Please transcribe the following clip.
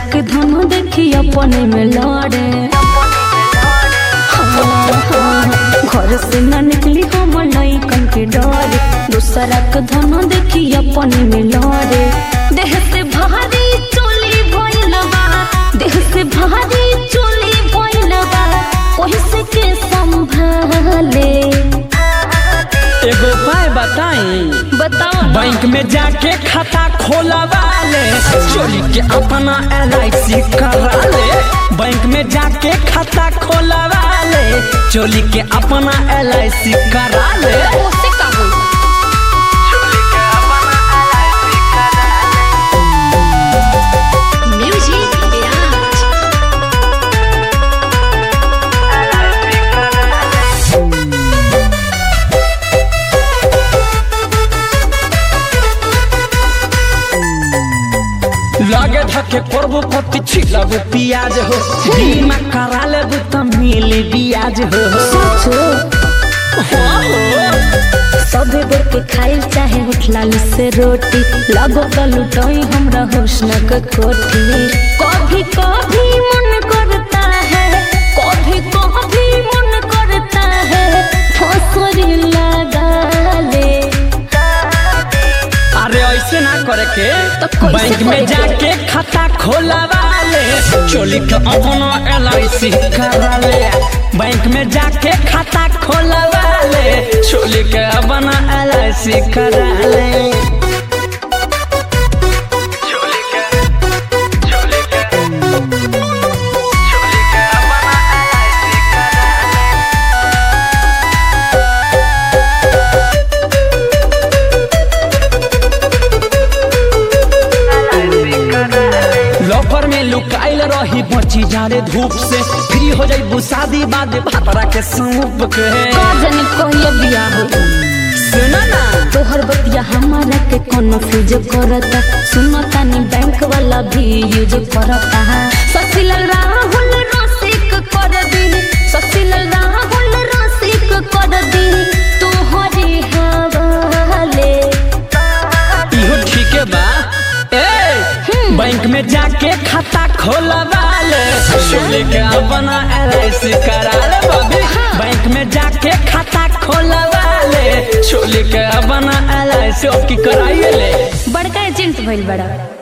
के धन देखी अपने में लड़े हाँ, हाँ, घर से न निकली हम लइकन के डरे दूसरा के धन देखी अपने में लड़े देह से भारी चोली भइल बा देह से भारी चोली भइल बा कोई से के संभाले एगो उपाय बताई बताओ ना। बैंक में जाके खाता खोलवा ले चोरी के अपना एल आई सी करा ले बैंक में जाके खाता खोलवा ले चोरी के अपना एल आई सी करा ले उससे का होई म्यूजिक बिराज लगे धके करबो पति छिलबो पियाज हो बीमा करा लेबो त मिले बियाज हो सोचो सबे बेर के खाइल चाहे उठला से रोटी लगो का लुटोई हमरा हुस्न के कोठी कभी कभी मन करता है कभी कभी मन करता है फसरी लगा ले अरे ऐसे ना करे के तो कैसे बैंक में करे के? जाके खाता खोलवा ले चोली के अपना एल आई सी करा ले बैंक में जाके खाता खोलवा ले चोली के अपना एल आई सी करा ले लॉकर में लुकाइल रही बची जाने धूप से फ्री हो जाई शादी बाद भातरा के सूप के काजनी कहिए बिया हो सुना ना तोहर बतिया हमारा के कोनो फ्यूज करता सुनता नी बैंक वाला भी यूज करता ससीलाल राहुल रसिक कर दी ससीलाल राहुल रसिक कर दी तोहरे हवाले इहो ठीक है बा ए बैंक में जाके खाता खोलवा ले चोली के अपना एल आई सी करा ले बबी बैंक में जाके खाता खोलवा ले चोली के अपना एल आई सी की कराइए ले बड़का एजेंट भइल बड़ा